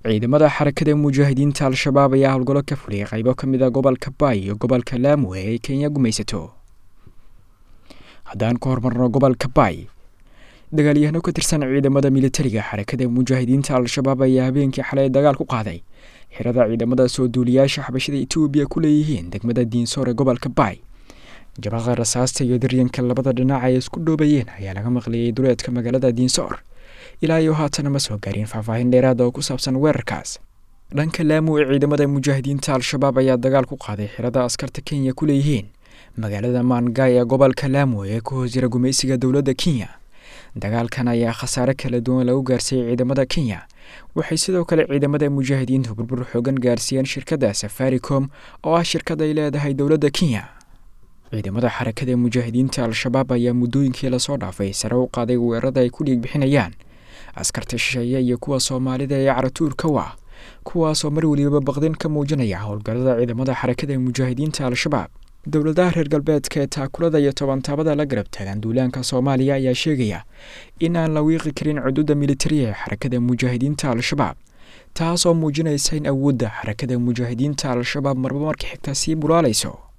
ciidamada xarakada mujaahidiinta al-shabaab ayaa howlgallo ka fuliyay qaybo ka mid a gobolka baay iyo gobolka laamwe ee ay kenya gumaysato haddaan ka hormarno gobolka baay dagaalyahano ka tirsan ciidamada militariga xarakada mujaahidiinta al-shabaab ayaa habeenkii xalay dagaal ku qaaday xirada ciidamada soo duuliyaasha xabashada etoobiya ku leeyihiin degmada diinsoor ee gobolka baay jabaqa rasaasta iyo daryanka labada dhinac ay isku dhoobayeen ayaa laga maqliyey duleedka magaalada diinsoor ilaa iyo haatana ma soo gaarin faahfaahin dheeraada oo ku saabsan weerarkaas dhanka laamu ee ciidamada mujaahidiinta al-shabaab ayaa dagaal ku qaaday xirada askarta kenya ku leeyihiin magaalada maangay ee gobolka laamu ee ku hoos jira gumaysiga dowladda kenya dagaalkan ayaa khasaare kala duwan lagu gaarsiiyey ciidamada kenya waxay sidoo kale ciidamada mujaahidiintu burbur xoogan gaarsiiyeen shirkadda safaricom oo ah shirkad ay leedahay dowladda kenya ciidamada xarakada mujaahidiinta al-shabaab ayaa muddooyinkii lasoo dhaafay sare u qaaday weerarada ay ku dhiig bixinayaan askarta shisheeye iyo kuwa soomaalida ee caratuurka u ah kuwaasoo mar welibaba baqdin ka muujinaya howlgallada ciidamada xarakada mujaahidiinta al-shabaab dowladaha reer galbeedka ee taakulada iyo tobantaabada la garab taagan duulaanka soomaaliya ayaa sheegaya in aan la wiiqi karin cududa militariya ee xarakada mujaahidiinta al-shabaab taas oo muujinaysa in awoodda xarakada mujaahidiinta al-shabaab marba marka xigta sii bulaalayso